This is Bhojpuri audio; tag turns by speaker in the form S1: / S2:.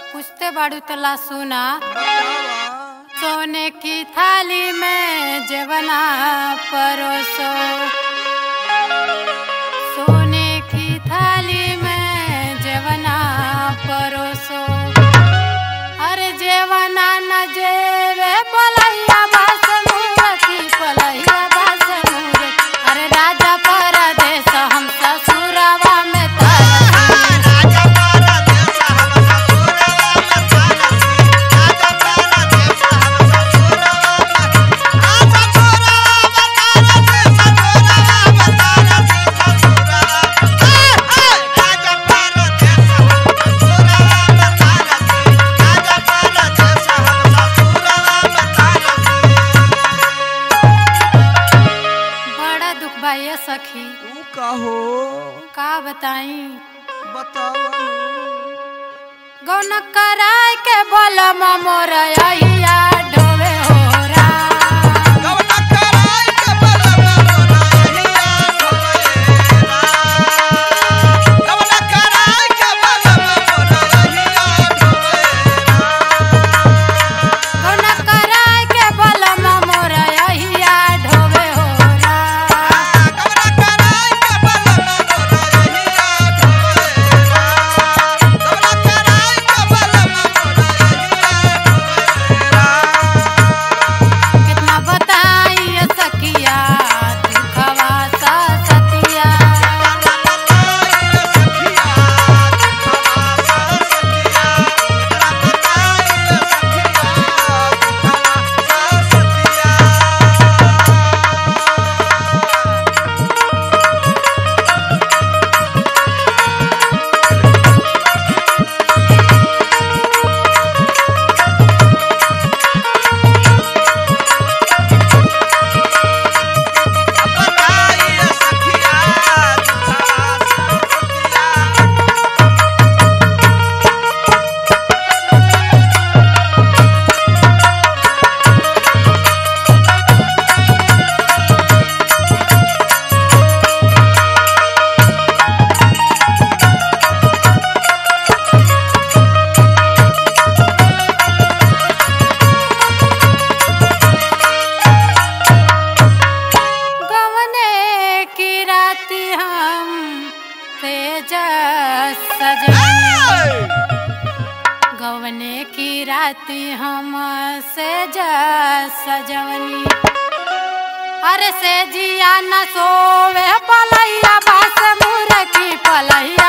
S1: पूछते बाड़ू तला सुना
S2: बतावा
S1: सोने की थाली में जवना परोसो सोने की थाली में जवना परोसो अरे जेवना न जेवे पलैया बास मूरति पलैया बास मूरति अरे राजा परदेस हम ससुरवा में तरसी
S2: राजा पारा देश हम ससुरवा में तारसी राजा पारा देश हम ससुरवा में आ ससुरवा में तारसी ससुरवा में तारसी ससुरवा ए ए राजा पारा देश हम ससुरवा में तारसी राजा पारा देश हम ससुरवा में तारसी
S1: बड़ा दुख बा ये सखी
S2: ऊ कहो
S1: का बताई
S2: बतावा
S1: गौन कराय के बलम मोर अहिया डोवे होरा
S2: गवना कराई के बलवा मोरहिया ढोएरा गवना कराई के बलवा मोरहिया ढोएरा
S1: गौन कराय के बलम मोर अहिया डोवे होरा
S2: गवना कराई के बलवा मोरहिया ढोएरा गवना कराई के बलवा मोरहिया ढोएरा
S1: कितना बताई ये सखिया दुखवा सा सतिया गवने की राती हम तेज सजनी गवने की राती हम सेज सजवनी अरे से जिया न सोवे पलैया बास मुर की पलैया